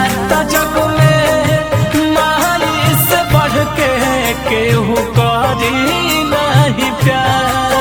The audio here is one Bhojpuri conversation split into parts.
त जग में माई से बढ़ के केहू करी नहीं प्यार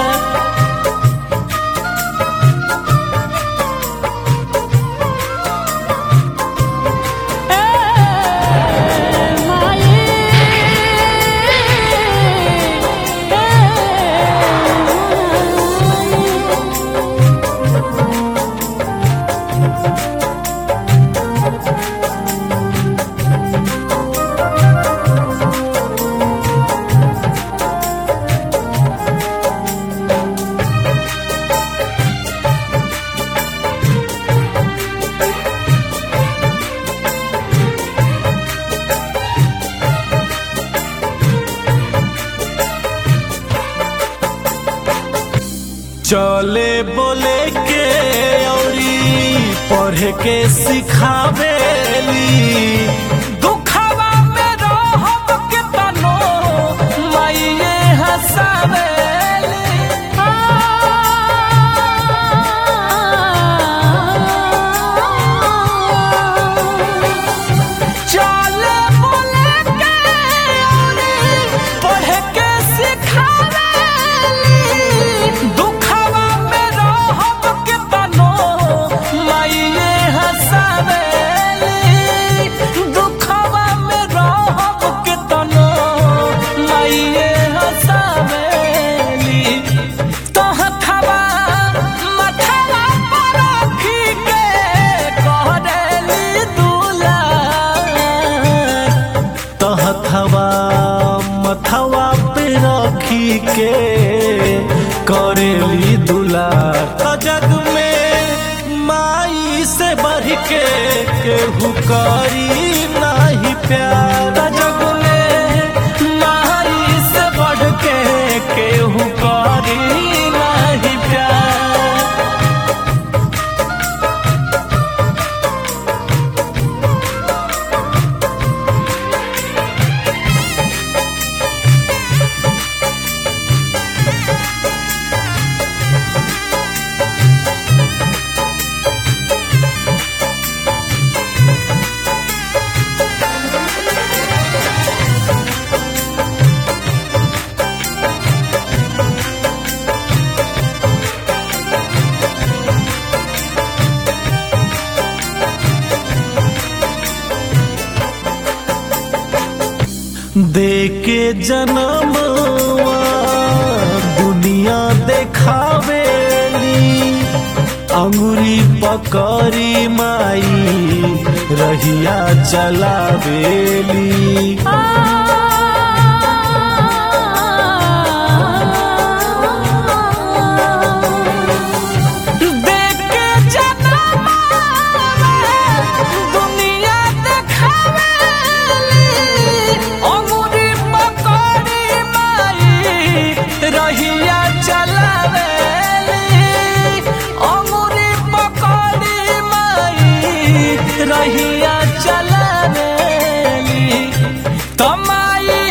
चले बोले के औरी पढ़े के सिखावेली दुखवा में रहब के तनो माइये हंसावेली चले बोले के औरी पढ़े के सिखावेली दुखवा में रहब के तनो माइये हंसावेली दुखवा में रहब के तनो माइये हंसावेली तोहथवा मथवा पर रखी के कहरेली दुलार तहथवा मथवा पे रखी के करेली दुलार त जग में माई से बढ़ के केहू करी नहीं प्यार त जग में माई से बढ़ के केहू करी नहीं प्यार देके जनमवा दुनिया देखावेली अंगुरी पकड़ी माई रहिया चलावेली देके जनमवा दुनिया देखावेली अंगुरी पकड़ी माई रहिया चलावेली अंगुरी पकड़ी माई रहिया चलावेली तमाई